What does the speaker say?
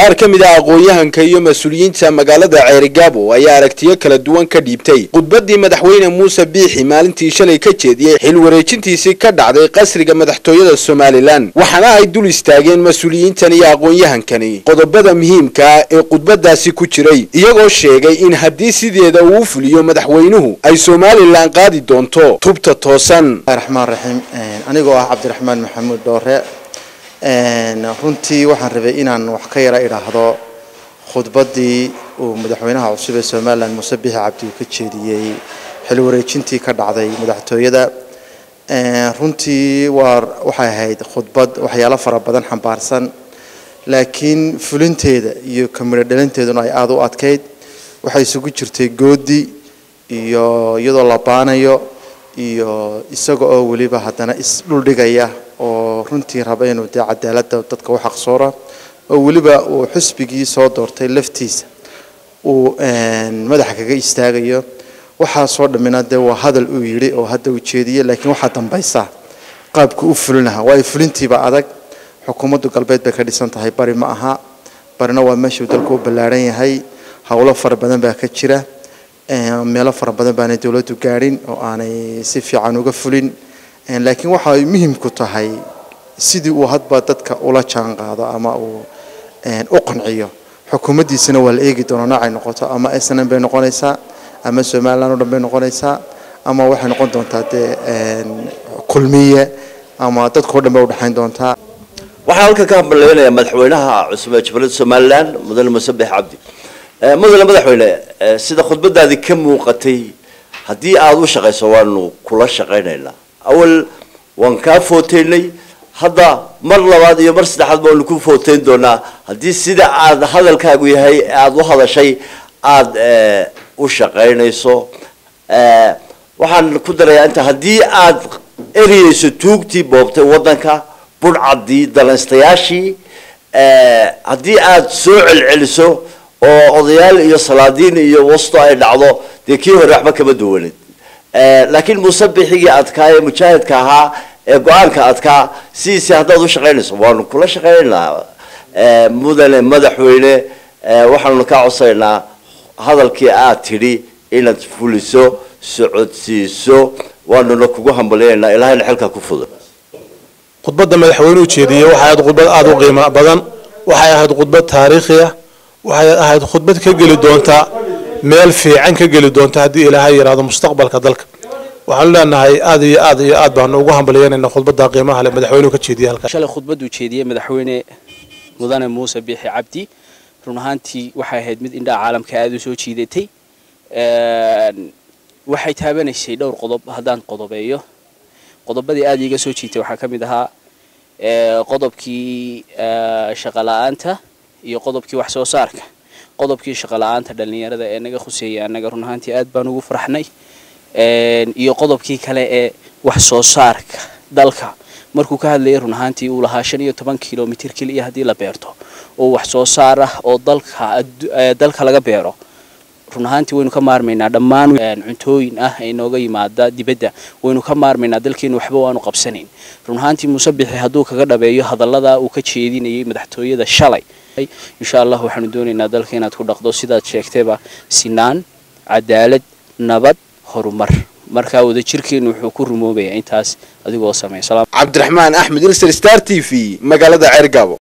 qaar ka mid ah aqoon-yahanka iyo mas-uuliyiinta magaalada ceerigaabo ayaa aragtiyo kala duwan ka dhiibtay khudbaddii madaxweyne muuse biixi maalintii shalay ka jeediyey xil wareejintiisii ka dhacday qasriga madaxtooyada somalilan waxaana ay dul istaageen mas-uuliyiintan iyo aqoon-yahankani qodobada muhiimkaa ee khudbadaasi ku jiray iyagoo sheegay in haddii sideeda uu u fuliyo madaxweynuhu ay somalilan qaadi doonto tubta toosan raxmaan raxiim anigoo ah cabdiraxmaan maxamuud dhoore runtii waxaan rabay inaan wax ka yara idhaahdo khudbaddii uu madaxweynaha cusub ee somalilan muuse bixi cabdi uu ka jeediyey xil wareejintii ka dhacday madaxtooyada runtii waa waxay ahayd khudbad waxyaalo fara badan xambaarsan laakiin fulinteeda iyo kamiro dhalinteeduna ay aada u adkayd waxay isugu jirtay goodi iyo iyadoo la baanayo iyo isaga oo weliba haddana isdhuldhigaya oo runtii raba inuu dee cadaaladda dadka u xaqsoora oo weliba uu xusbigii soo doortay laftiisa uu madaxa kaga istaagayo waxaasoo dhammina dee waa hadal uu yidhi oo hadda uu jeediyey laakiin waxaa dambaysa qaabku u fulinaha waayo fulintiiba adag xukuumaddu galbeed bay ka dhisan tahay bari ma aha barina waa meeshuu dalku u ballaaran yahay howlo fara badan baa ka jira meelo fara badan baanay dowladdu gaadhin oo aanay si fiican uga fulin laakiin waxa ay muhimku tahay sidii uu hadba dadka ula jaan qaado ama uu u qanciyo xukuumaddiisana waa la eegi doonaa noocay noqoto ama snm bay noqonaysaa ama somalilan o dhan bay noqonaysaa ama waxay noqon doontaa dee kulmiye ama dadkao dhan bay udhexayn doontaa waxaan halkan ka hambaleynayaa madaxweynaha cusub ee jabaladda somalilan mudane muuse bix cabdi mudane madaxweyne sida khudbadaadii ka muuqatay haddii aada u shaqayso waanu kula shaqaynaynaa awal waan kaa footeynay hadda mar labaad iyo mar saddexaad baanu ku footeyn doonaa haddii sida aada hadalkaagu yahay aada u hadashay aada u shaqaynayso waxaan ku darayaa inta haddii aada ereyeyso tuugtii boobtay waddanka budhcaddii dalaystayaashii haddii aada soo celceliso oo odayaal iyo salaadiin iyo wasto ay dhacdo dee kii hore waxba kama duwaneed laakiin muuse bixigii adkaa ee mujaahidka ahaa ee go-aanka adkaa sidiisi haddaad u shaqaynayso waanu kula shaqaynaynaa mudane madaxweyne waxaanu kaa codsaynaa hadalkii aad tidhi inaad fuliso socodsiiso waanuna kugu hambalyaynaa ilahayna xilkaa ku fudan khudbadda madaxweynuhu jeediyey waxay ahayd khudbad aada u qiimo badan waxay ahayd khudbad taariikhi ah waxay ahayd khudbad ka geli doonta meel fiican ka geli doonta haddii ilaahay yidhaahdo mustaqbalka dalka waxaanu leenahay aada iyo aad iyo aad baanu ugu hambalyeynayna khudbadda qiimaha le madaxweynuhu ka jeediyey halkan shalay khudbadduu jeediyey madaxweyne mudane muuse biixi cabdi run ahaantii waxay ahayd mid indhaha caalamka aada u soo jiidatay waxay taabanaysay dhowr qodob haddaan qodobeeyo qodobadii aada iiga soo jiitay waxaa ka mid ahaa qodobkii shaqala-aanta iyo qodobkii wax soo saarka qodobkii shaqala-aanta dhallinyarada ee naga khuseeyay annaga run ahaantii aad baan ugu farxnay iyo qodobkii kale ee wax soo saarka dalka markuu ka hadlayay run ahaantii uu lahaa shan iyo toban kilomitr keliya haddii la beerto oo wax soo saar ah oo dalka dalka laga beero run ahaantii waynu ka maarmaynaa dhammaan cuntooyin ah ee nooga yimaada dibadda waynu ka maarmaynaa dalkeenu waxba waanu qabsanayn run ahaantii muuse bixi hadduu kaga dhabeeyo hadallada uu ka jeedinayay madaxtooyada shalay insha allah waxaanu doonaynaa dalka inaad ku dhaqdo sidaad sheegtayba sinaan cadaalad nabad horumar markaa wadajirkeenu wuxuu ku rumoobayaa intaas adigoo sameeya cabdiraxmaan axmed ilser star t v magaalada ceergaabo